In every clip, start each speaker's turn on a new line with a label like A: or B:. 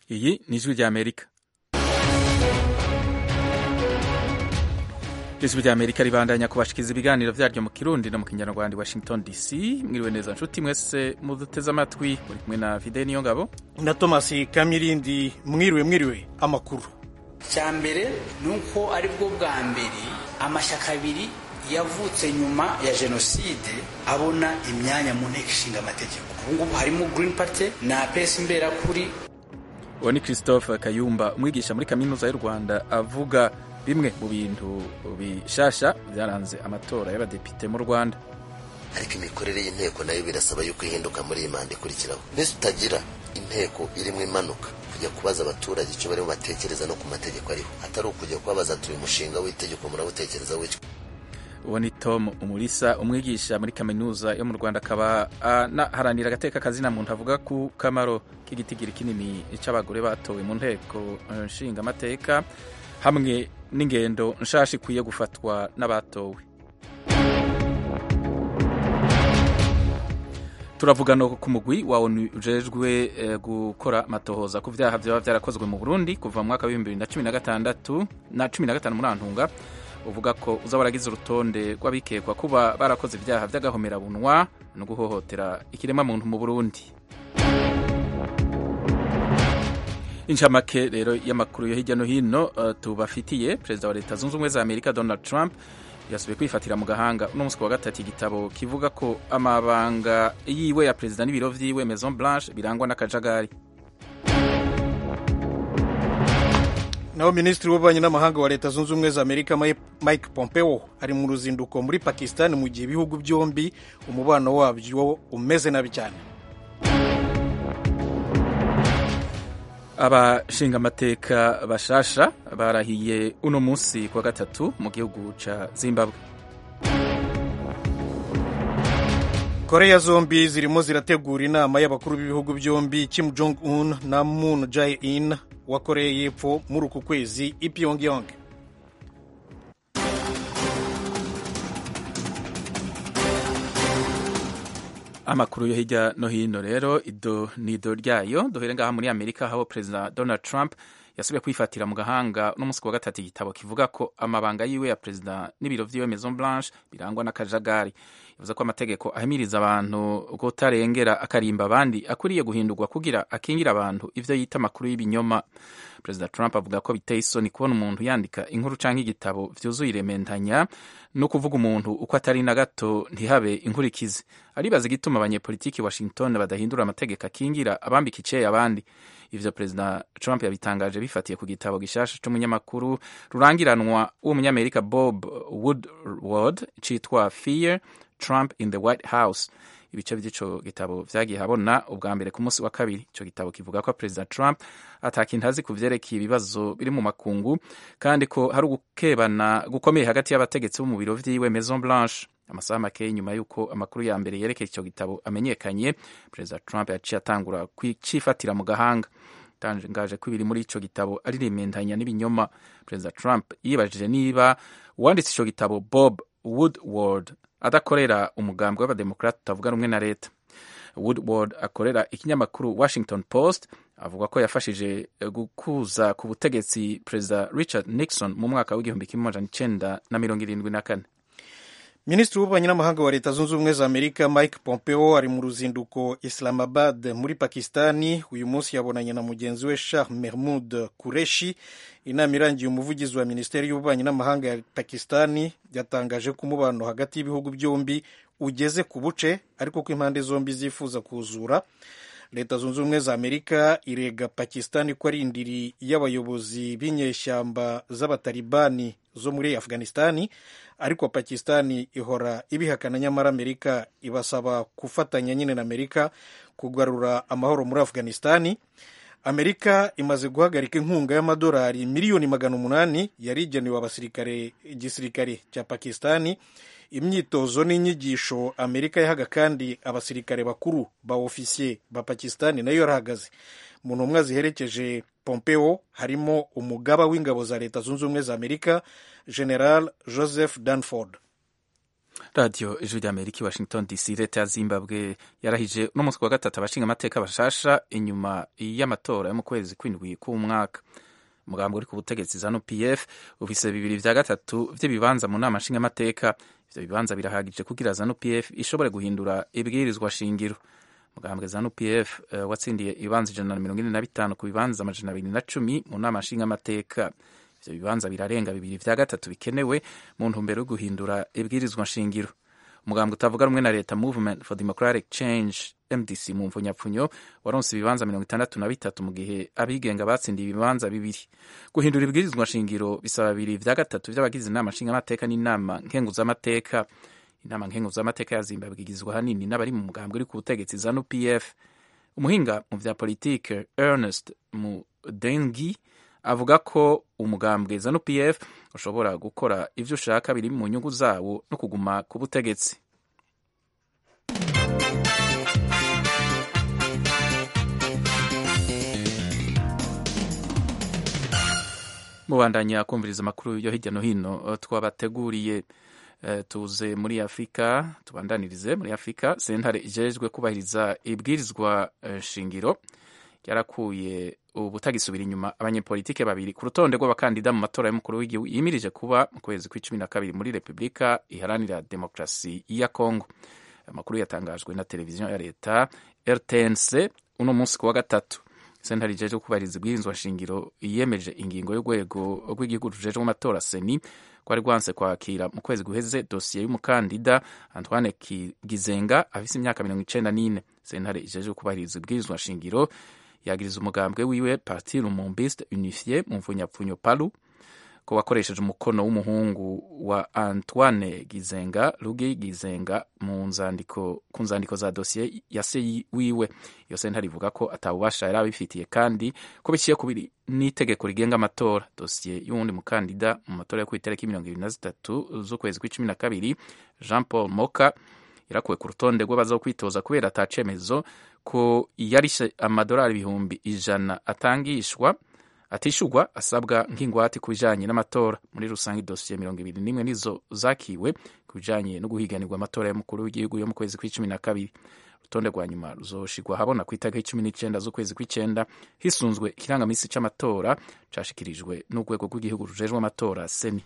A: iyi ni ijwi ry'amerika ijwi ry'amerika ribandanya kubashikiza ibiganiro vyaryo mu kirundi no mu kinyarwanda washington dc mwiriwe neza nshuti mwese muduteze amatwi muri kumwe na fide niyo ngabo
B: na thomas kamirindi mwiriwe mwiriwe amakuru
C: cya mbere ni uko ari bwo bwa mbere amashyaka abiri yavutse nyuma ya jenoside abona imyanya mu nteko ishinga amategeko ubu ngubu harimo green party na pesi imberakuri
A: uwo ni christophe kayumba umwigisha muri kaminuza y'u rwanda avuga bimwe mu bintu bishasha byaranze amatora y'abadepite mu rwanda
D: ariko imikorere y'inteko nayo birasaba yuko ihinduka muri iyi manda ikurikiraho mbese utagira inteko irimo imanuka kujya kubaza abaturage icyo barimo batekereza no ku mategeko ariho atari ukujya kubabaza turi umushinga w'itegeko murawutekereza wityo
A: uwo ni tom umulisa umwigisha muri kaminuza yo mu rwanda akaba anaharanira agateka kazina muntu avuga ku kamaro k'igitigiri kinini cy'abagore batowe mu nteko nshinga amateka hamwe n'ingendo nshasha ikwiye gufatwa n'abatowe turavuga no ku mugwi wa onu ujejwe gukora amatohoza ku vyaha vyaba vyarakozwe mu burundi kuva mu mwaka w'ibihumbi bibiri na cumi na gatandatu na cumi na gatanu muri antunga uvuga ko uza waragize urutonde rw'abikekwa kuba barakoze ibyaha by'agahomerabunwa no guhohotera ikiremwamuntu mu burundi incamake rero y'amakuru yo hirya no hino uh, tubafitiye perezida wa leta zunze ubumwe za amerika donald trump yasubiye kwifatira mu gahanga uno munsi wa gatatu igitabo kivuga ko amabanga yiwe ya perezida n'ibiro vyiwe maison blanche birangwa n'akajagari
B: naho minisitiri w'ububanyi n'amahanga wa leta zunze ubumwe za amerika mike pompeo ari mu ruzinduko muri pakistan mu gihe ibihugu byombi umubano wabyo umeze nabi cyane
A: abashingamateka bashasha barahiye uno munsi kwa gatatu mu gihugu ca zimbabwe
B: koreya zombi zirimo zirategura inama y'abakuru b'ibihugu byombi kim jong un na moon jae in wa koreya y'epfo muri uku kwezi i pyongyang
A: amakuru yo hirya no hino rero ido ni ido ryayo duhere ngaha muri amerika aho perezida donald trump yasubiye kwifatira mu gahanga n'umunsi wa gatatu igitabo kivuga ko amabanga yiwe ya perezida n'ibiro vyiwe maison blanche birangwa n'akajagari yavuze ko amategeko ahimiriza abantu kutarengera akarimba abandi akwiriye guhindurwa kugira akingira abantu ivyo yita amakuru y'ibinyoma perezida trump avuga ko biteye isoni kubona umuntu yandika inkuru canke igitabo vyuzuye iremendanya no kuvuga umuntu uko atari na gato ntihabe inkurikizi aribaza igituma abanyepolitiki washington badahindura amategeko akingira abambika iceye abandi ivyo perezida trump yabitangaje bifatiye ku gitabo gishasha c'umunyamakuru rurangiranwa w'umunyamerika bob woodward citwa fear trump in the white house ibice by'ico gitabo vyagiye habona ubwa mbere ku munsi wa kabiri ico gitabo kivuga ko perezida trump atakintu azi ku vyerekeye ibibazo biri mu makungu kandi ko hari ugukebana gukomeye hagati y'abategetsi bo mu biro vyiwe maison blanche amasaha make nyuma y'uko amakuru ya mbere yerekeye icyo gitabo amenyekanye perezida trump yaciye atangura kucifatira mu gahanga tangaje ko ibiri muri ico gitabo ari remendanya n'ibinyoma perezida trump yibajije niba uwanditse ico gitabo bob woodward adakorera umugambi w'abademokrati utavuga rumwe na leta woodward akorera ikinyamakuru washington post avuga ko yafashije gukuza ku butegetsi perezida richard nixon mu mwaka w'igihumbi kimwe amajana icenda na mirongo irindwi na kane
B: minisitiri w'ububanyi n'amahanga wa leta zunze ubumwe za amerika mike pompeo ari mu ruzinduko islamabad muri pakistani uyu munsi yabonanye na mugenzi we shah mahmud kureshi inama irangiye umuvugizi wa minisiteri y'ububanyi n'amahanga ya pakistani yatangaje ko umubano hagati y'ibihugu byombi ugeze ku buce ariko ko impande zombi zifuza kuzura leta zunze ubumwe za amerika irega pakistani ko ari indiri y'abayobozi b'inyeshyamba z'abatalibani zo muri afghanistani ariko pakistani ihora ibihakana nyamara amerika ibasaba gufatanya nyine na amerika kugarura amahoro muri afghanistani amerika imaze guhagarika inkunga y'amadolari miliyoni magana umunani yari igenewe abasirikare igisirikare cya pakistani imyitozo n'inyigisho amerika yahaga kandi abasirikare bakuru ba ofisiye ba pakistani nayo yarahagaze mu ntumwa ziherekeje pompeo harimo umugaba w'ingabo za leta zunze ubumwe za amerika general joseph danford
A: radiyo ijwi rya amerika i washington dc leta ya zimbabwe yarahije uno munsi wa gatatu abashinga amateka bashasha inyuma y'amatora yo mu kwezi kw'indwi k'umwaka umugambi uri ku butegetsi zanu pf ufise bibiri vya gatatu vy'ibibanza mu nama nshingamateka ivyo bibanza birahagije kugira zanu pf ishobore guhindura ibwirizwa shingiro mugambwe zanu pf uh, watsindiye ibibanza ijana na mirongo ine na bitanu ku bibanza amajana abiri na cumi mu nama nshingamateka ivyo bibanza birarenga bibiri vya gatatu bikenewe mu ntumbero yo guhindura ibwirizwa nshingiro umugambwe utavuga rumwe na leta movement for democratic change mdc mu mvunyapfunyo waronse ibibanza mirongo itandatu na bitatu mu gihe abigenga batsindiye ibibanza bibiri guhindura ibwirizwa nshingiro bisaba bibiri vya gatatu vy'abagize inama nshingamateka n'inama nkenguzamateka inama nkenguzamateka ya zimbabwe igizwe ahanini n'abari mu mugambwe uri ku butegetsi zanu pf umuhinga mu vya politike ernest mudengi avuga ko umugambwe zanu pf ushobora gukora ivyo ushaka biri mu nyungu zawo no kuguma ku butegetsi mubandanya kumviriza amakuru yo hirya no hino twabateguriye tuze muri afurika tubandanirize muri afurika sentare ijejwe kubahiriza ibwirizwa shingiro yarakuye ubutagisubira inyuma abanyepolitike babiri ku rutonde rw'abakandida mu matora y'umukuru w'igihugu yimirije kuba mu kwezi kw'icumi na kabiri muri repubulika iharanira demokarasi ya kongo amakuru yatangajwe na televiziyo ya leta rtnc uno munsi ku wa gatatu sentare ijejwe kubahiriza ibwirizwa shingiro yiyemeje ingingo y'urwego rw'igihugu rujejwe amatora seni rwari rwanse kwakira mu kwezi guheze dosiye y'umukandida antoine gizenga afise imyaka mirongo icenda n'ine sentare ijejwe kubahiriza ibwirizwa shingiro yagiriza umugambwe wiwe parti lumumbiste unifié mu mvunyapfunyo palu ko wakoresheje umukono w'umuhungu wa antoine gizenga rugi gizenga mu nzandiko ku nzandiko za dosiye ya se wiwe iyo sentare ivuga ko atabubasha yari abifitiye kandi ko biciye kubiri n'itegeko rigenga amatora dosiye y'uwundi mukandida mu matora yo ku itariki mirongo ibiri na zitatu z'ukwezi kw'icumi na kabiri jean paul moka yarakuwe ku rutonde rw'abazokwitoza kubera atacemezo ko yarishe amadolari ibihumbi ijana atangishwa atishurwa asabwa nk'ingwate ku bijanye n'amatora muri rusange dosiye mirongo ibiri n'imwe nizo zakiwe ku bijanye no guhiganirwa amatora y'umukuru w'igihugu yo mu kwezi kw'icumi na kabiri urutonde rwa nyuma ruzoshirwa habona ku itariki cumi n'icenda z'ukwezi kw'icenda hisunzwe ikirangamisi c'amatora cashikirijwe n'urwego rw'igihugu rujejwe amatora seni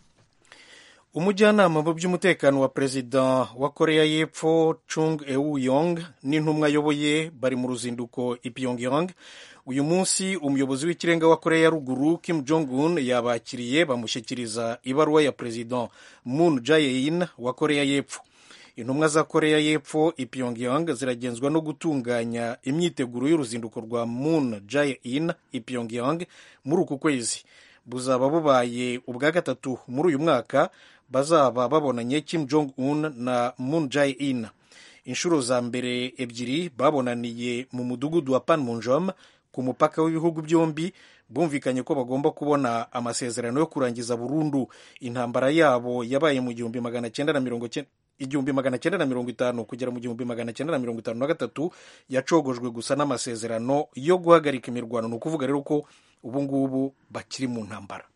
B: umujyanama mu by'umutekano wa perezida wa korea y'epfo chung eu yong n'intumwa ayoboye bari mu ruzinduko i pyongyang uyu munsi umuyobozi w'ikirenga wa korea ya ruguru kim jong un yabakiriye bamushyikiriza ibaruwa ya perezida moon jae-in wa korea y'epfo intumwa za korea y'epfo i pyongyang ziragenzwa no gutunganya imyiteguro y'uruzinduko rwa moon jae-in i pyongyang muri uku kwezi buzaba bubaye ubwa gatatu muri uyu mwaka bazaba babonanye kim jong un na moon jae-in inshuro za mbere ebyiri babonaniye mu mudugudu wa panmunjom ku mupaka w'ibihugu byombi bumvikanye ko bagomba kubona amasezerano yo kurangiza burundu intambara yabo yabaye mu gihumbi magana cyenda na mirongo igihumbi magana cyenda na mirongo itanu kugera mu gihumbi magana cyenda na mirongo itanu na gatatu yacogojwe gusa n'amasezerano yo guhagarika imirwano ni ukuvuga rero ko ubu ngubu bakiri mu ntambara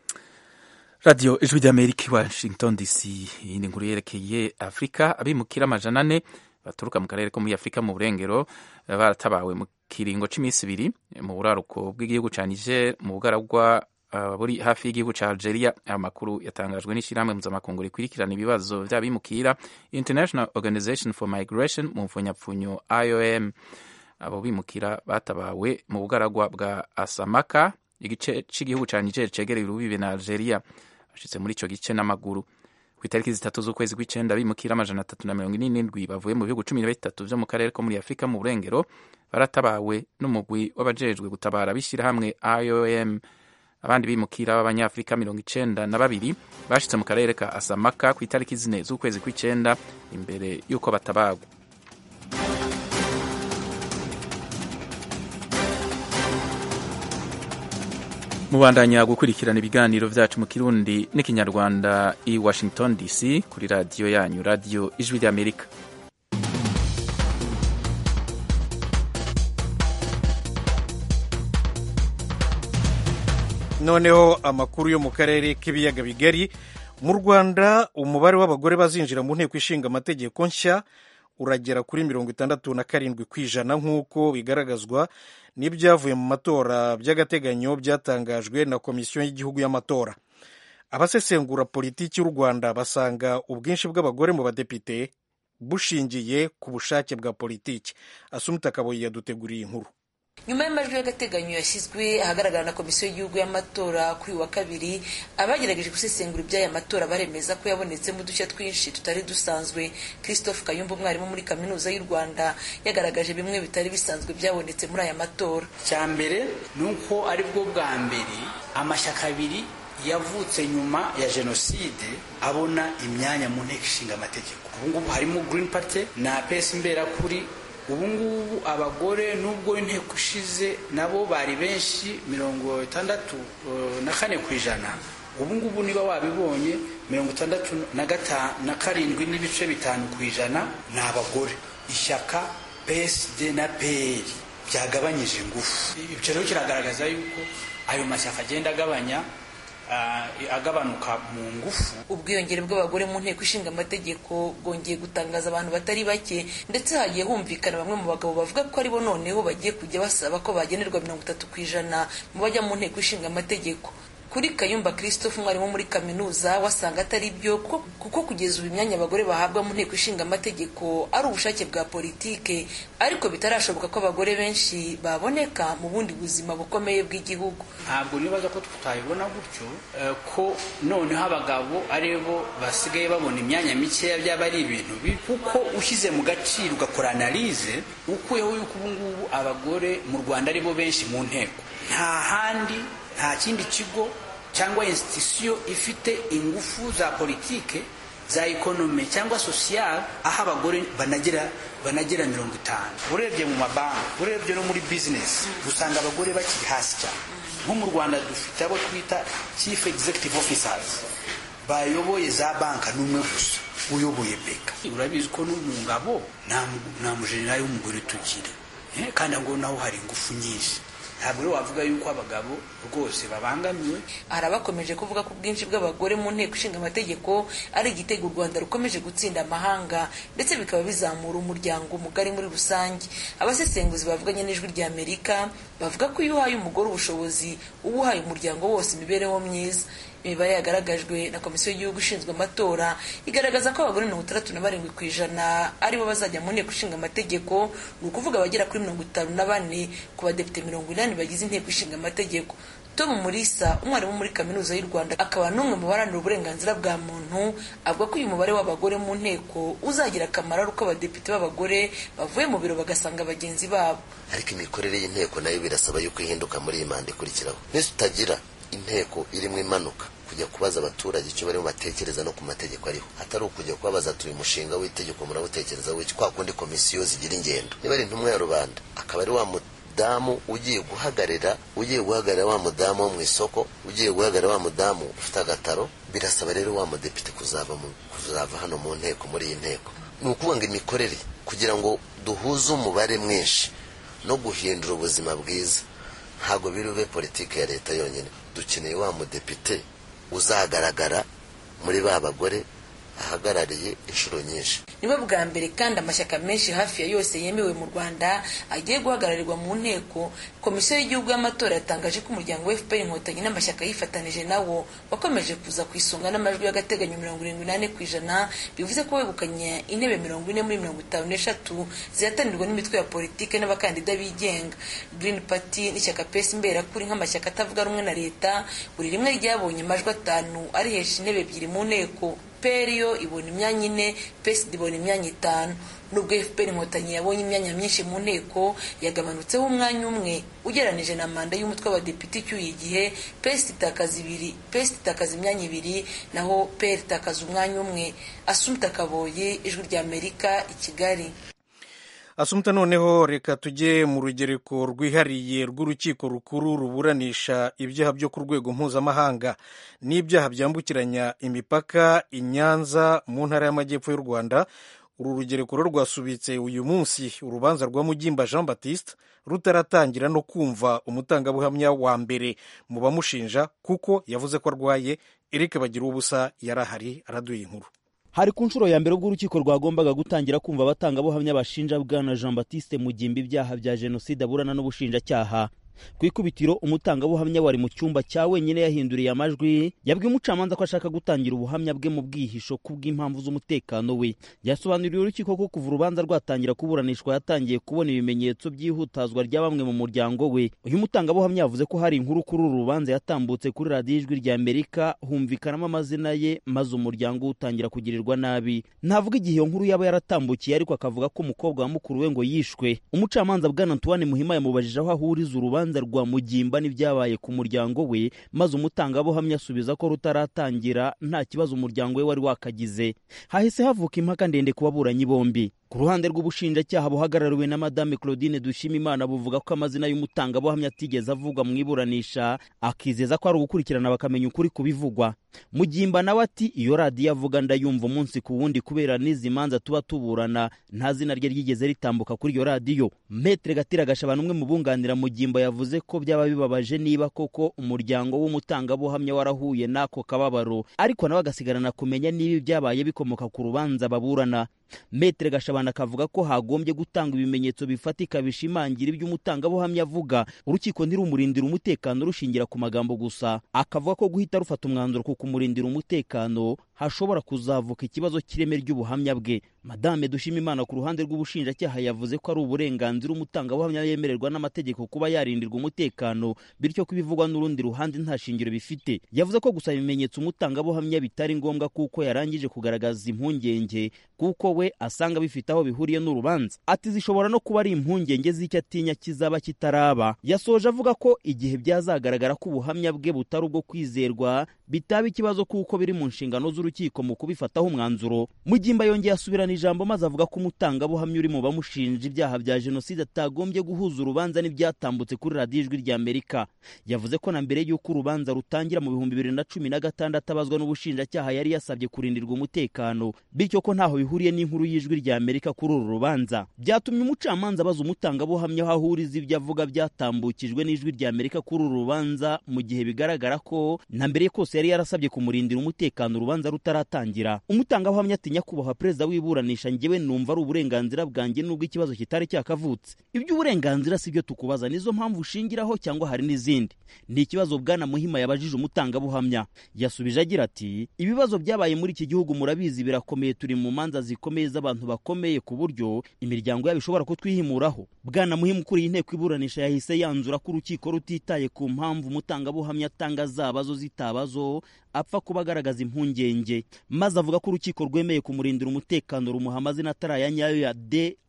A: radiyo ijwi ry'amerika i washington dc iyindi nkuru yerekeye afurika abimukira amajana ane baturuka mu karere ko muri afurika mu burengero baratabawe mu kiringo cy'iminsi ibiri mu buraruko bw'igihugu cya niger mu bugaragwa uh, buri hafi y'igihugu cya algeria amakuru yatangajwe n'ishyirahamwe mpuzamakungu rikurikirana ibibazo by'abimukira international organization for migration mu mfunyapfunyo iom abo bimukira batabawe mu bugaragwa bwa asamaka igice cy'igihugu cya niger cegereye urubibe na algeria bashitse muri icyo gice n'amaguru ku itariki zitatu z'ukwezi kw'icenda bimukira amajana atatu na mirongo ine n'indwi bavuye mu bihugu cumi na bitatu vyo mu karere ko muri afurika mu burengero baratabawe n'umugwi w'abajejwe gutabara b'ishyirahamwe iom abandi bimukira b'abanyafurika mirongo icenda na babiri bashitse mu karere ka asamaka ku itariki zine z'ukwezi kw'icenda imbere y'uko batabagwa mubandanya gukurikirana ibiganiro vyacu mu kirundi n'ikinyarwanda i washington dc kuri radiyo yanyu radiyo ijwi ry'amerika
B: noneho amakuru yo mu karere k'ibiyaga bigari mu rwanda umubare w'abagore bazinjira mu nteko ishinga amategeko nshya uragera kuri mirongo itandatu na karindwi ku ijana nk'uko bigaragazwa n'ibyavuye mu matora by'agateganyo byatangajwe na komisiyo y'igihugu y'amatora abasesengura politiki y'u rwanda basanga ubwinshi bw'abagore mu badepite bushingiye ku bushake bwa politiki asumuta kaboyi yaduteguriye inkuru
E: nyuma y'amajwi y'agateganyo yashyizwe ahagaragara na komisiyo y'igihugu y'amatora kuri uyu wa kabiri abagerageje gusesengura iby'aya matora baremeza ko yabonetsemo udushya twinshi tutari dusanzwe christophe kayumba umwarimu muri kaminuza y'u rwanda yagaragaje bimwe bitari bisanzwe byabonetse muri aya matora
C: cya mbere ni uko ari bwo bwa mbere amashyaka abiri yavutse nyuma ya jenoside abona imyanya mu nteko ishinga amategeko ubu ngubu harimo green party na pesi mberakuri ubu ngubu abagore nubwo inteko ishize nabo bari benshi mirongo itandatu na kane ku ijana ubu ngubu niba wabibonye mirongo itandatu na karindwi n'ibice bitanu ku ijana ni abagore ishyaka psd na pr byagabanyije ingufu ibyo rero kiragaragaza yuko ayo mashyaka agenda agabanya agabanuka mu ngufu
E: ubwiyongere bw'abagore mu nteko ishinga amategeko bwongeye gutangaza abantu batari bake ndetse hagiye humvikana bamwe mu bagabo bavuga ko aribo noneho bagiye kujya basaba ko bagenerwa mirongo itatu ku ijana mu bajya mu nteko ishinga amategeko kuri kayumba christophe umwarimu muri kaminuza wasanga atari byo kuko kugeza ubu imyanya abagore bahabwa mu nteko ishinga amategeko ari ubushake bwa politike ariko bitarashoboka ko abagore benshi baboneka mu bundi buzima bukomeye bw'igihugu
C: ntabwo nibaza ko tutabibona gutyo ko noneho abagabo aribo basigaye babona imyanya mikeya byaba ari ibintu bibi kuko ushyize mu gaciro ugakora analize ukuyeho yuko ubu ngubu abagore mu rwanda aribo benshi mu nteko nta handi nta kindi kigo cyangwa institusiyo ifite ingufu za politike za ekonomi cyangwa sosiyal aho abagore banagira banagira mirongo itanu urebye mu mabanki urebye no muri bizinesi usanga abagore bakiri hasi cyane nko mu rwanda dufite abo twita chief executive officers bayoboye za banka n'umwe gusa uyoboye beka urabizi ko no mu ngabo nta mujenerali w'umugore tugira kandi ngo naho hari ingufu nyinshi ntabwo rero wavuga yuko abagabo rwose babangamiwe
E: hari abakomeje kuvuga ko ubwinshi bw'abagore mu nteko ishinga amategeko ari igitego u rwanda rukomeje gutsinda amahanga ndetse bikaba bizamura umuryango mugari muri rusange abasesenguzi bavuganye n'ijwi rya amerika bavuga ko iyo uhaye umugore ubushobozi uba uhaye umuryango wose imibereho myiza imibare yagaragajwe na komisiyo y'igihugu ishinzwe amatora igaragaza ko abagore mirongo itandatu na barindwi ku ijana aribo bazajya mu nteko ishinga amategeko ni ukuvuga abagera kuri mirongo itanu na bane ku badepite mirongo inani bagize inteko ishinga amategeko tom murisa umwarimu muri kaminuza y'u rwanda akaba n'umwe mu baharanira uburenganzira bwa muntu avuga ko uyu mubare w'abagore mu nteko uzagira akamaro ari uko abadepite b'abagore bavuye mu biro bagasanga bagenzi babo
D: ariko imikorere y'inteko nayo birasaba yuko ihinduka muri iyi manda ikurikiraho nese utagira inteko irimo imanuka kujya kubaza abaturage icyo barimo batekereza no ku mategeko ariho atari ukujya kubabaza turi umushinga w'itegeko murawutekereza w'iki kwa kundi komisiyo zigira ingendo niba ari intumwa ya rubanda akaba ari wa mudamu ugiye guhagarara ugiye guhagarara wa mudamu wo mu isoko ugiye guhagarara wa mudamu ufite agataro birasaba rero wa mudepite kuzava kuzava hano mu nteko muri iyi nteko ni ukuvuga ngo imikorere kugira ngo duhuze umubare mwinshi no guhindura ubuzima bwiza ntabwo biri bube politiki ya leta yonyine dukeneye wa mudepite uzagaragara muri ba bagore ahagarariye inshuro nyinshi
E: nibo bwa mbere kandi amashyaka menshi hafi ya yose yemewe mu rwanda agiye guhagararirwa mu nteko komisiyo y'igihugu y'amatora yatangaje ko umuryango wa fpr inkotanyi n'amashyaka yifatanije nawo wakomeje kuza ku isonga n'amajwi y'agateganyo mirongo irindwi n'ane ku ijana bivuze ko wegukanye intebe mirongo ine muri mirongo itanu n'eshatu zihatanirwa n'imitwe ya politiki n'abakandida bigenga green party n'ishyaka pesi mberakuri nk'amashyaka atavuga rumwe na leta buri rimwe ryabonye amajwi atanu arihesha intebe ebyiri mu nteko peri yo ibona imyanya ine pesi ibona imyanya itanu nubwo fpr inkotanyi yabonye imyanya myinshi mu nteko yagabanutseho umwanya umwe ugeranije na manda y'umutwe w'abadepite icyuye igihe pesi itakaza ibiri pesi itakaza imyanya ibiri naho peri itakaza umwanya umwe asumta kaboye ijwi rya amerika i kigali
B: asumta noneho reka tujye mu rugereko rwihariye rw'urukiko rukuru ruburanisha ibyaha byo ku rwego mpuzamahanga n'ibyaha byambukiranya imipaka i nyanza mu ntara y'amajyepfo y'u rwanda uru rugereko rwo rwasubitse uyu munsi urubanza rwa mugimba jean baptiste rutaratangira no kumva umutangabuhamya wa mbere mu bamushinja kuko yavuze ko arwaye eric bagira ubusa yari ahari araduye inkuru
F: hari ku nshuro ya mbere ubwo urukiko rwagombaga gutangira kumva abatangabuhamya bashinja bwana jean batiste mugimba ibyaha bya jenoside aburana n'ubushinjacyaha ku ikubitiro umutangabuhamya wari mu cyumba cya wenyine yahinduriye amajwi yabwiye umucamanza ko ashaka gutangira ubuhamya bwe mu bwihisho kubw'impamvu z'umutekano we yasobanuriye urukiko ko kuva urubanza rwatangira kuburanishwa yatangiye kubona ibimenyetso by'ihutazwa rya bamwe mu muryango we uyu mutangabuhamya yavuze ko hari inkuru kuri uru rubanza yatambutse kuri radiyo ijwi rya amerika humvikanamo amazina ye maze umuryango utangira kugirirwa nabi ntavuga igihe iyo nkuru yaba yaratambukiye ariko akavuga ko umukobwa wa mukuru we ngo yishwe umucamanza bwana antoine muhima yamubajije aho ahuriza urubanza urubanza rwa mugimba n'ibyabaye ku muryango we maze umutangabuhamya asubiza ko rutaratangira nta kibazo umuryango we wari wakagize hahise havuka impaka ndende ku baburanyi bombi ku ruhande rw'ubushinjacyaha buhagarariwe na madame claudine dushimimana buvuga ko amazina y'umutangabuhamya atigeze avugwa mu iburanisha akizeza ko ari ugukurikirana bakamenya ukuri ku bivugwa mugimba nawe ati iyo radiyo avuga ndayumva umunsi ku wundi kubera n'izi manza tuba tuburana nta zina rye ryigeze ritambuka kuri iyo radiyo metere gatira gashabana umwe mu bunganira mugimba yavuze ko byaba bibabaje niba koko umuryango w'umutangabuhamya warahuye n'ako kababaro ariko nawe agasigarana kumenya niba ibyabaye bikomoka ku rubanza baburana metere gashabana akavuga ko hagombye gutanga ibimenyetso bifatika bishimangira ibyo umutangabuhamya avuga urukiko ntirumurindira umutekano rushingira ku magambo gusa akavuga ko guhita rufata umwanzuro ku kumurindira umutekano hashobora kuzavuka ikibazo cy'ireme ry'ubuhamya bwe madame dushimimana ku ruhande rw'ubushinjacyaha yavuze ko ari uburenganzira umutangabuhamya yemererwa n'amategeko kuba yarindirwa umutekano bityo ko ibivugwa n'urundi ruhande nta shingiro bifite yavuze ko gusaba ibimenyetso umutangabuhamya bitari ngombwa kuko yarangije kugaragaza impungenge kuko we asanga bifite aho bihuriye n'urubanza ati zishobora no kuba ari impungenge z'icyo atinya kizaba kitaraba yasoje avuga ko igihe byazagaragara ko ubuhamya bwe butari ubwo kwizerwa bitaba ikibazo kuko biri mu nshingano z'urukiko mu kubifataho umwanzuro mugimba yongeye asubirana ijambo maze avuga ko umutangabuhamya uri mu bamushinja ibyaha bya jenoside atagombye guhuza urubanza n'ibyatambutse kuri radiyo ijwi rya amerika yavuze ko na mbere y'uko urubanza rutangira mu bihumbi bibiri na cumi na gatandatu abazwa n'ubushinjacyaha yari yasabye kurindirwa umutekano bityo ko ntaho bihuriye n'inkuru y'ijwi rya amerika kuri uru rubanza byatumye umucamanza abaza umutangabuhamya aho ahuriza ibyo avuga byatambukijwe n'ijwi rya amerika kuri uru rubanza mu gihe bigaragara ko na mbere kose yari yarasabye kumurindira umutekano urubanza rutaratangira umutangabuhamya ati nyakubahwa perezida w'iburanisha njyewe numva ari uburenganzira bwanjye nubwo ikibazo kitari cyakavutse iby'uburenganzira si byo tukubaza nizo mpamvu ushingiraho cyangwa hari n'izindi ni ikibazo bwana muhima yabajije umutangabuhamya yasubije agira ati ibibazo byabaye muri iki gihugu murabizi birakomeye turi mu manza zikomeye z'abantu bakomeye ku buryo imiryango yabo ishobora kutwihimuraho bwana muhima ukuriye inteko iburanisha yahise yanzura ko urukiko rutitaye ku mpamvu umutangabuhamya atanga zaba zo zitabazo apfa kuba agaragaza impungenge maze avuga ko urukiko rwemeye kumurindira umutekano rumuha amazina atari aya nyayo ya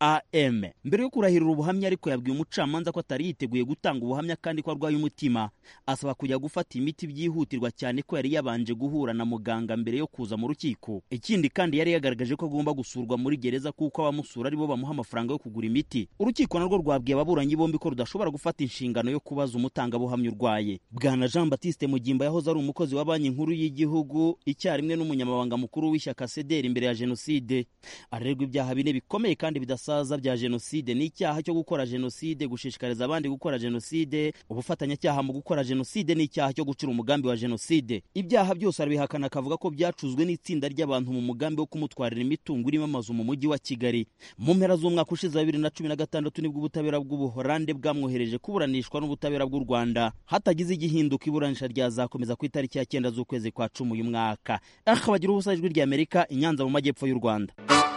F: dam mbere yo kurahirira ubuhamya ariko yabwiye umucamanza ko atari yiteguye gutanga ubuhamya kandi ko arwaye umutima asaba kujya gufata imiti byihutirwa cyane ko yari yabanje guhura na muganga mbere yo kuza mu rukiko ikindi kandi yari yagaragaje ko agomba gusurwa muri gereza kuko abamusura aribo bamuha amafaranga yo kugura imiti urukiko narwo rwabwiye ababuranyi bombi ko rudashobora gufata inshingano yo kubaza umutangabuhamya urwaye bwana jean batiste mugimba yahoze ari umukozi wa banki nkuru y'igihugu icyarimwe n'umunyamabanga mukuru w'ishyaka sederi imbere ya jenoside arerwa ibyaha bine bikomeye kandi bidasaza bya jenoside n'icyaha cyo gukora jenoside gushishikariza abandi gukora jenoside ubufatanyacyaha mu gukora jenoside n'icyaha cyo gucura umugambi wa jenoside ibyaha byose arabihakana akavuga ko byacuzwe n'itsinda ry'abantu mu mugambi wo kumutwarira imitungo irimo amazu mu mujyi wa kigali mu mpera z'umwaka ushize wa bibiri na cumi na gatandatu nibwo ubutabera bw'ubuhorande bwamwohereje kuburanishwa n'ubutabera bw'u rwanda hatagize igihinduka iburanisha ryazakomeza ku itariki ya cyenda z'ukwezi kwa cumi uyu mwaka aha bagira ubusa ijwi rya amerika i nyanza mu majyepfo y'u rwanda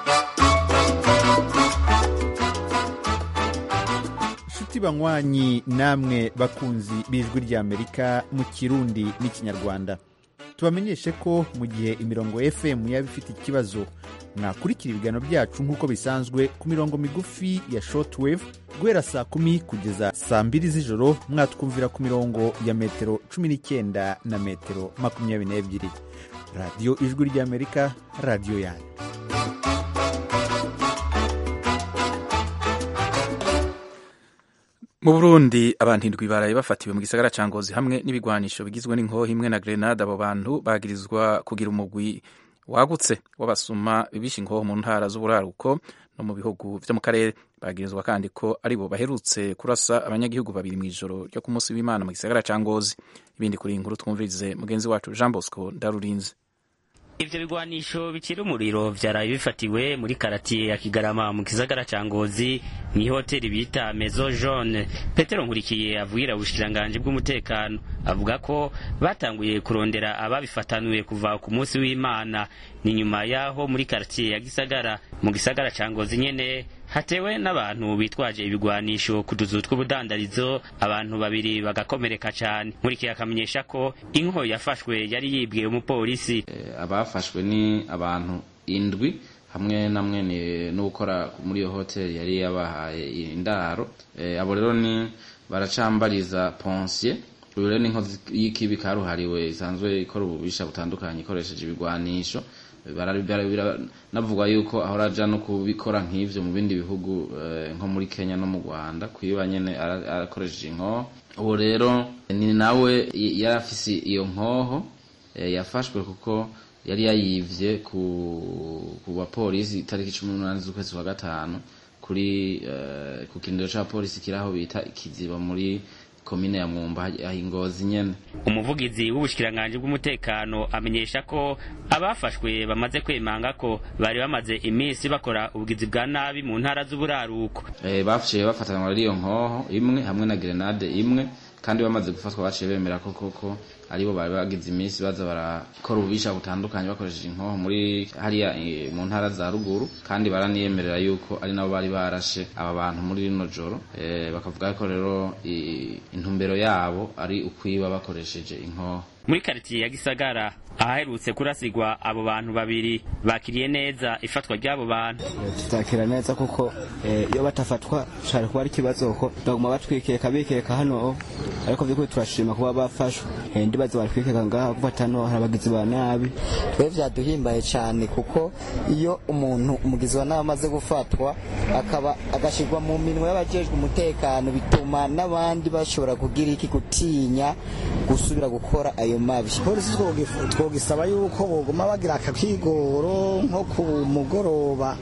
G: inshuti banywanyi namwe bakunzi b'ijwi rya amerika mu kirundi n'ikinyarwanda tubamenyeshe ko mu gihe imirongo fm yaba ifite ikibazo mwakurikira ibiganiro byacu nk'uko bisanzwe ku mirongo migufi ya shortwave guhera saa kumi kugeza saa mbiri z'ijoro mwatwumvira ku mirongo ya metero cumi n'icyenda na metero makumyabiri n'ebyiri radiyo ijwi ry'amerika radiyo yanyu
A: mu burundi abantu indwi baraye bafatiwe mu gisagara ca ngozi hamwe n'ibigwanisho bigizwe n'inkoho imwe na grenade abo bantu bagirizwa kugira umugwi wagutse w'abasuma bibisha inkoho mu ntara z'uburaruko no mu bihugu vyo mu karere bagirizwa kandi ko aribo baherutse kurasa abanyagihugu babiri mu ijoro ryo ku munsi w'imana mu gisagara ca ngozi ibindi kuri iyi nkuru twumvirize mugenzi wacu jean bosco ndarurinze
H: ivyo bigwanisho bikira umuriro vyaraye bifatiwe muri karatiye ya kigarama mu gisagara ca ngozi mw'ihoteli bita maison jaune petero nkurikiye avugira ubushikiranganji bw'umutekano avuga ko batanguye kurondera ababifatanuye kuva ku munsi w'imana ni nyuma yaho muri karatiye ya gisagara mu gisagara ca ngozi nyene hatewe n'abantu bitwaje ibigwanisho ku tuzu tw'ubudandarizo abantu babiri bagakomereka cane nkurikiye akamenyesha ko inko yafashwe yari yibwiye umupolisi
I: abafashwe ni abantu indwi hamwe na mwene n'ukora muri iyo hoteli yari yabahaye indaro abo rero ni baracambariza ponsiye uyu rero ni inkozi y'ikibi karuhariwe isanzwe ikora ububisha butandukanye ikoresheje ibigwanisho navugwa yuko ahora aja no kubikora nk'ivyo mu bindi bihugu nko muri kenya no mu rwanda kwiba nyene arakoresheje inkoho ubu rero ni nawe yari afise iyo nkoho yafashwe kuko yari yayivye ku bapolisi itariki cumi n'umunani z'ukwezi kwa gatanu kuri ku kirindiro ca polisi kiri aho bita ikiziba muri komine ya mwumba ingozi nyene
H: umuvugizi w'ubushikiranganji bw'umutekano amenyesha ko abafashwe bamaze kwemanga ko bari bamaze iminsi bakora ubugizi bwa nabi mu ntara z'uburaruko
I: e, baciye bafatanywa ari iyo nkoho imwe hamwe na grenade imwe kandi bamaze gufatwa baciye bemera ko koko aribo bari bagize iminsi baza barakora ububisha butandukanye bakoresheje inkoho muri hariya mu ntara za ruguru kandi baraniyemerera yuko ari nabo bari barashe aba bantu muri rino joro e, bakavuga ko rero intumbero yabo ari ukwiba bakoresheje inkoho
H: muri karitiye ya gisagara ahaherutse kurasigwa abo bantu babiri bakiriye neza ifatwa ry'abo bantu
J: tutakira neza kuko iyo batafatwa shari kuba ari ikibazo ko baguma batwikeka bikeka hano ariko vy'ukuri turashima kuba bafashwe ndibazo bari kwikeka ngaha gufata no hari abagizi ba nabi
K: twe vyaduhimbaye cane kuko iyo umuntu umugizi wa nabi amaze gufatwa akaba agashirwa mu minwe y'abajejwe umutekano bituma n'abandi bashobora kugira iki gutinya gusubira gukora ayo mabi
L: polisi twogisaba yuko boguma bagira akakigoro nko ku mugoroba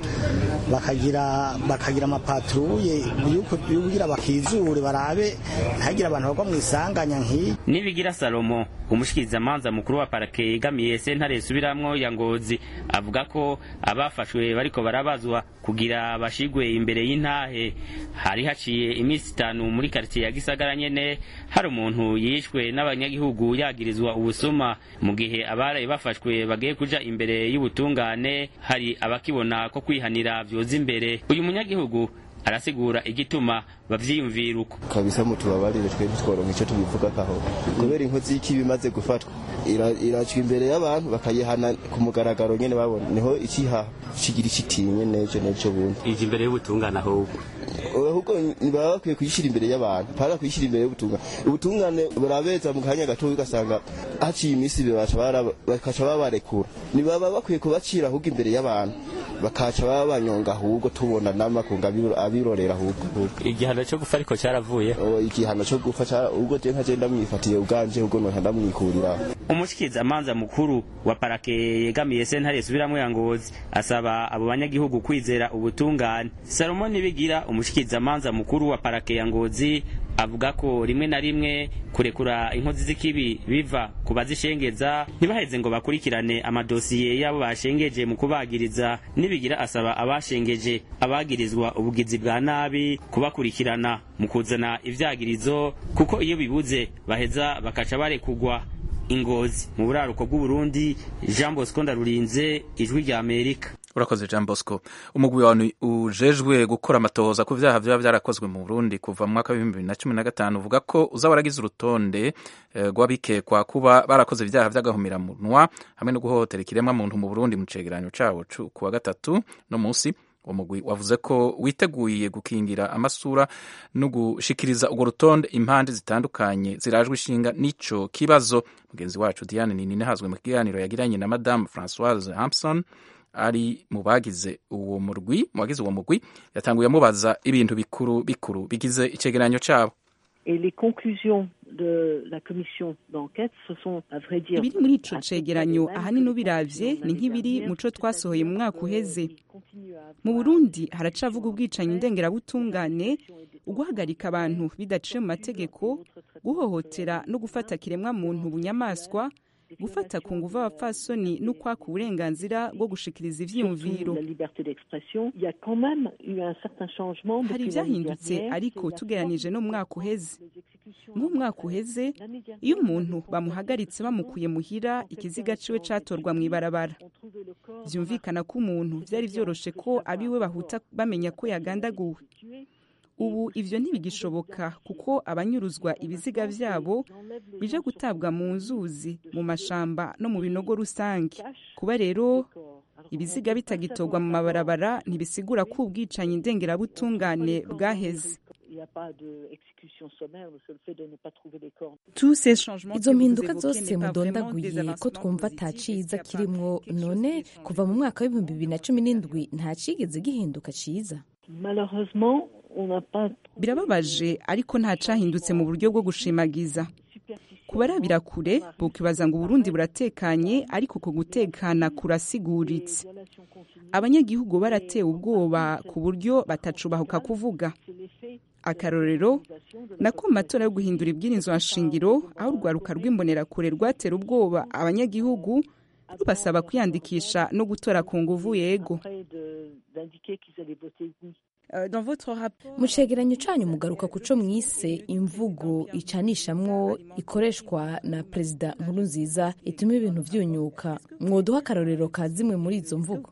L: bakagira bakagira amapatruye yukugira bakizure barabe ntihagire abantu bagwa mu isanganya nk'iyi
H: nibigira salomo umushikirizamanza mukuru wa parake yegamiye sentare isubiramwo ya ngozi avuga ko abafashwe bariko barabazwa kugira bashigwe imbere y'intahe hari haciye iminsi itanu muri karitiye ya gisagara nyene hari umuntu yishwe n'abanyagihugu yagirizwa ubusuma mu gihe abaraye bafashwe bagiye kuja imbere y'ubutungane hari abakibona ko kwihanira vyoza imbere uyu munyagihugu arasigura igituma bavyiyumvira uko
J: kabisa mutubabarire twe ntitworonka ico tubivugakaho kubera inkozi y'ikibi imaze gufatwa iracwa imbere y'abantu bakayihana ku mugaragaro nyene babona niho ikiha kigira ikitinye nejo nejo bundi
H: ije imbere y'ubutungane ahubwo
J: ahubwo baba bakwiye kuyishyira imbere y'abantu mpaka kuyishyira imbere y'ubutungane ubutungane burabeza mu kanya gato ugasanga haciye iminsi bakaca babarekura ntibaba bakwiye kubacira ahubwo imbere y'abantu bakaca baba banyonga ahubwo tubona n'amakunga abirorera ahubwo
H: igihano cyo gupfa ariko cyaravuye
J: igihano cyo gupfa ubwo je nka je ndamwifatiye ubwanje ubwo nonka ndamwikurira
H: umushikirizamanza mukuru wa parake yegamiye sentare isubiramwo ya ngozi asaba abo banyagihugu kwizera ubutungane salomon bigira umushikirizamanza mukuru wa parake ya ngozi avuga ko rimwe na rimwe kurekura inkozi z'ikibi biva ku bazishengeza ntibaheze ngo bakurikirane amadosiye y'abo bashengeje mu kubagiriza nibigira asaba abashengeje abagirizwa ubugizi bwa nabi kubakurikirana mu kuzana ivyagirizo kuko iyo bibuze baheza bakaca barekugwa ingozi mu buraruko bw'uburundi jean bosco ndarurinze ijwi rya amerika
A: urakoze jean bosco umugwi wawe ujejwe gukora amatohoza ku vyaha vyaba vyarakozwe mu burundi kuva mu mwaka w'ibihumbi bibiri na cumi na gatanu uvuga ko uzaba waragize urutonde rw'abikekwa kuba barakoze ivyaha vy'agahomeраmunwa hamwe no guhohotera ikiremwa muntu mu burundi mu cegeranyo cawo ku wa gatatu no musi uwo mugwi wavuze ko witeguye gukingira amasura no gushikiriza urwo rutonde impande zitandukanye zirajwe ishinga n'ico kibazo mugenzi wacu diane ninine hazwe mu kiganiro yagiranye na madamu francoise hampson ari mu bagize uwo murwi mu bagize uwo mugwi yatanguye amubaza ibintu bikuru bikuru bigize icegeranyo cabo
M: Et les conclusions de la commission d'enquête, ce sont, à vrai dire,
N: ibiri muri ico cegeranyo ahanini ubiravye ni nk'ibiri mu co twasohoye mu mwaka uheze mu burundi haracavuga ubwicanyi ndengerabutungane uguhagarika abantu bidaciye mu mategeko guhohotera no gufata kiremwa muntu bunyamaswa gufata ku nguvu abapfasoni n'ukwaka uburenganzira bwo gushikiriza ivyiyumviro
M: la liberté d'expression, il y a quand même eu un certain changement
N: hari
M: depuis l'année
N: ivyahindutse
M: dernière.
N: ariko tugeranije no mu mwaka uheze nk'umwaka uheze iyo umuntu bamuhagaritse bamukuye muhira ikiziga ciwe catorwa mw'ibarabara vyumvikana ko umuntu vyari vyoroshe ko abiwe bahuta bamenya ko yagandaguwe ubu ivyo ntibigishoboka kuko abanyuruzwa ibiziga vyabo bije gutabwa mu nzuzi mu mashamba no mu binogo rusange kuba rero ibiziga bitagitorwa mu mabarabara ntibisigura ko ubwicanyi ndengerabutungane bwaheze
M: Il n'y a pas d'exécution sommaire, le seul fait de ne pas trouver les corps.
O: izo mpinduka zose mudondaguye ko twumva ata ciza kirimwo none kuva mu mwaka w'ibihumbi bibiri na cumi n'indwi nta cigeze gihinduka ciza
M: Malheureusement, on n'a pas
N: birababaje ariko nta cahindutse mu buryo bwo gushimagiza kubarabira kure bokibaza ngo uburundi buratekanye ariko ku gutekana kurasiguritse abanyagihugu baratewe ubwoba ku buryo batacubahuka kuvuga akarorero nako mu matora yo guhindura ibwirizwa nshingiro aho urwaruka rw'imbonerakure rwatera ubwoba abanyagihugu rubasaba kwiyandikisha no gutora ku nguvu yego
M: prêts de- d'indiquer qu'ils allaient voter oui.
O: mu cegeranyo canyu mugaruka ku co mwise imvugo icanishamwo ikoreshwa na perezida nkuru nziza ituma ibintu vyunyuka mwoduha akarorero ka zimwe muri izo mvugo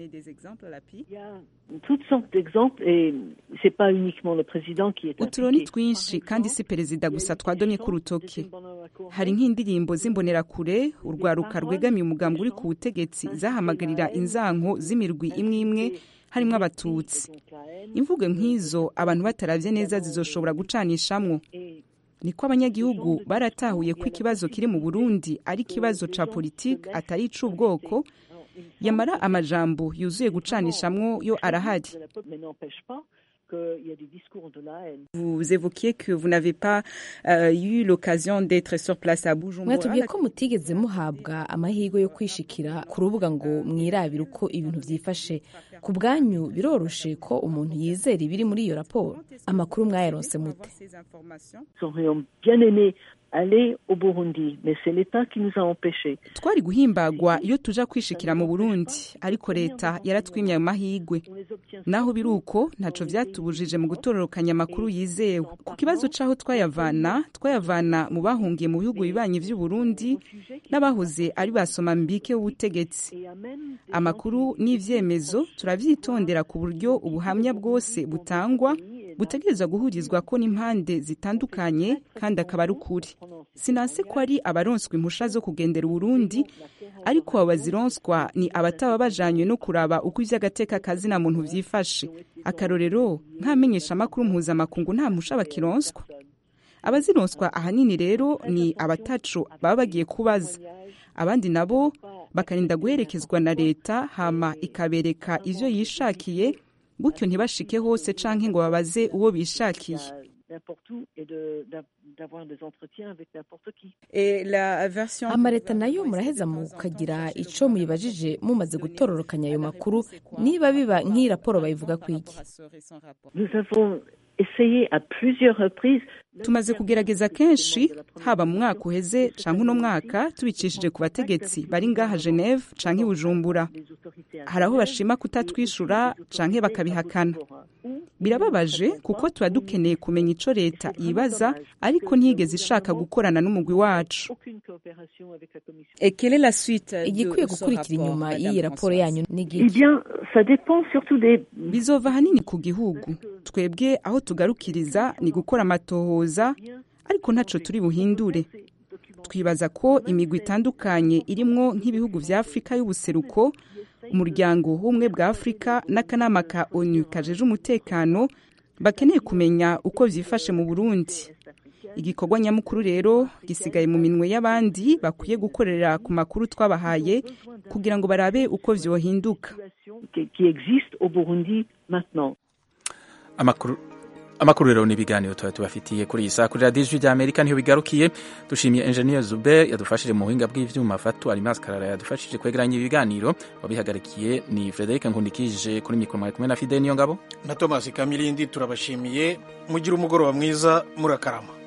M: Il y a toutes sortes d'exemples et c'est pas uniquement le président qui est
N: uturoni
M: impliqué.
N: twinshi kandi si perezida gusa twadomye ku rutoke hari nk'indirimbo z'imbonerakure urwaruka rwegamiye umugambi uri ku butegetsi zahamagarira inzanko z'imirwi imwe imwe harimwo abatutsi imvugo nk'izo abantu bataravye neza zizoshobora gucanishamwo niko abanyagihugu baratahuye ko ikibazo kiri mu burundi ari ikibazo ca politike atari ic'ubwoko yamara amajambo yuzuye gucanishamwo yo arahari
M: Mais n'empêche pas qu'il y a des discours de la haine.
N: Vous évoquiez que vous n'avez pas euh, eu l'occasion d'être sur place à Bujumbura.
O: mwatubwiye ko mutigeze muhabwa amahirwe yo kwishikira ku rubuga ngo mwirabire uko ibintu vyifashe ku bwanyu biroroshe ko umuntu yizera ibiri muri iyo raporo amakuru mwayaronse mute
M: Nous aurions bien aimé aller au Burundi, mais c'est l'État qui nous a empêchés.
N: twari guhimbagwa iyo tuja kwishikira mu burundi ariko leta yaratwimye ayo mahigwe naho biri uko ntaco vyatubujije mu gutororokanya amakuru yizewe ku kibazo c'aho twayavana twayavana mu bahungiye mu bihugu bibanyi vy'uburundi n'abahoze ari basoma mbike w'ubutegetsi amakuru n'ivyemezo turavyitondera ku buryo ubuhamya bwose butangwa butegerezwa guhurizwa ko n'impande zitandukanye kandi akaba ari ukuri sinanse ko ari abaronswa impusha zo kugendera uburundi ariko abo bazironswa ni abataba bajanywe no kuraba uko ivy'agateka kazina muntu vyifashe akarorero nk'amenyesha amakuru mpuzamakungu nta mpusha bakironswa abazironswa ahanini rero ni abataco baba bagiye kubaza abandi nabo bakarinda guherekezwa na leta hama ikabereka ivyo yishakiye gutyo ntibashike hose canke ngo babaze uwo bishakiye
M: N'importe où et de- d'a- d'avoir des entretiens avec n'importe qui.
O: amaleta nayo muraheza mukagira ico muyibajije mumaze gutororokanya ayo makuru niba biba nk'iyi raporo bayivuga kwiki
M: Nous avons essayé à plusieurs reprises
N: tumaze kugerageza kenshi haba mu mwaka uheze canke uno mwaka tubicishije ku bategetsi bari ngaha geneve canke i bujumbura hari aho bashima kutatwishura canke bakabihakana birababaje kuko tuba dukeneye kumenya ico leta yibaza ariko ntiyigeze ishaka gukorana n'umugwi wacu
M: aucune coopération avec la Commission.
N: Et quelle est la suite
O: igikwiye gukurikira inyuma y'iyi raporo yanyu ni
M: Eh
O: igiki
M: bien, ça dépend surtout des
N: bizova ahanini ku gihugu twebwe aho tugarukiriza ni gukora amatohoza ariko ntaco turi buhindure twibaza ko imigwi itandukanye irimwo nk'ibihugu vya afurika y'ubuseruko umuryango w'ubumwe bwa afurika n'akanama ka onu kajeje umutekano bakeneye kumenya uko vyifashe mu burundi igikorwa nyamukuru rero gisigaye mu minwe y'abandi bakwiye gukorera ku makuru twabahaye kugira ngo barabe uko vyohinduka
M: qui, qui existent au Burundi maintenant.
A: amakuru amakuru rero n'ibiganiro tuba tubafitiye kuri iyi saa kuri radiyo ijwi ry'amerika niho bigarukiye dushimiye enjeniyeri zube yadufashije mu buhinga bw'ibyuma fatu arimasi karara yadufashije kwegeranya ibiganiro wabihagarikiye ni frederic nkundikije kuri mikoro mwari kumwe na fide niyo ngabo
B: na tomasi kamilindi turabashimiye mugire umugoroba mwiza murakarama